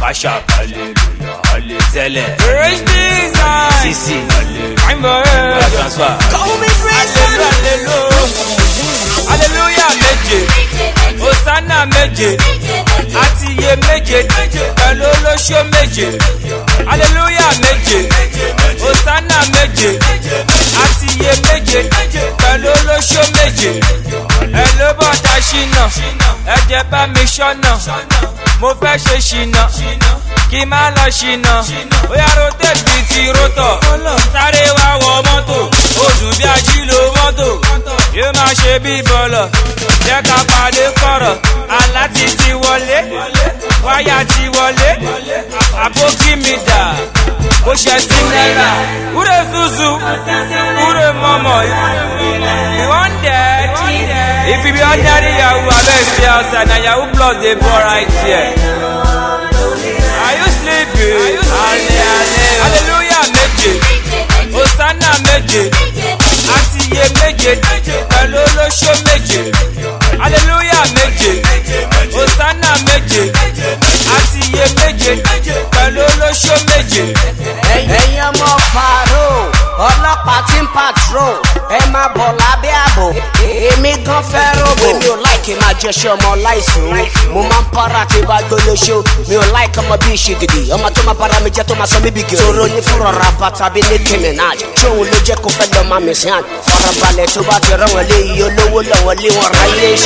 Masha, hallelujah, hallelujah. Praise Jesus. Sisi, hallelujah. I'm a Transfer. Call me praise Hallelujah. Hallelujah méje. Hosanna méje. Àti iye méje. Pẹ̀lú olóṣó méje. Hallelujah méje. Hosanna méje. Àti iye méje. Pẹ̀lú olóṣó méje. Ẹ ló bọ̀dá ṣínà. Ẹ jẹ́ bá mi ṣọ́nà. Mo fẹ́ ṣe ṣìnà. Kí má lọ ṣìnà. Bóyá rotate bíi ti rótọ̀. Sáré wá wọ mọ́tò. Ó dùn bí ajílò mọ́tò. Yóò máa ṣe bí bọ̀lọ̀. Jẹ́ ká pàdé kọ̀rọ̀. Àlá ti ti wọlé. Wáyà ti wọlé. Àbókí mi dà. Bó ṣe sí náírà. Wúre zuzu. Wúre mọ̀mọ̀. You wan dead? If you be ordinary yahoo, abeg stay outside. Na yahoo plus dey ball right here. Are you sleeping? Hallelujah méje. Hosanna méje. Àti iye méje. Pẹ̀lú olóṣó méje. Hallelujah méje. Hosanna méje. Àti iye méje. Pẹ̀lú olóṣó méje. ẹ̀yin ọmọ pàró ọlọ́pàá tí ń pàtró ẹ máa bọ̀ lábẹ́ ààbò èmi gan fẹ́ rògbò. mi ò láìkí máa jẹṣẹ́ ọmọ láìsùn mo máa ń para tí bá gbólóṣó mi ò láìkí ọmọ bíi ṣègìdì ọmọ tó máa bára mi jẹ́ tó máa sọ mí bí gèrè. toro ní fúnra ra bàtà bí ní kí minaj tóun ló jẹ́ kó fẹ́ lọ máa mi sìn án farabalẹ̀ tó bá ti rán wọn lé iye olówó lọ́wọ́ lé wọn ráyé ṣe.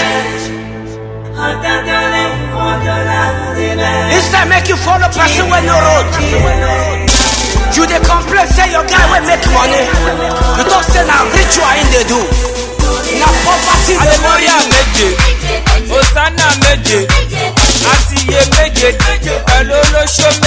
Instead make you follow person wey no road. You dey complain say your guy wey make money. You talk say na ritual him dey do. Na poverty dey worry Hallelujah you. méje. Hosanna méje. Àti iye méje. Pẹ̀lú olóṣó méje.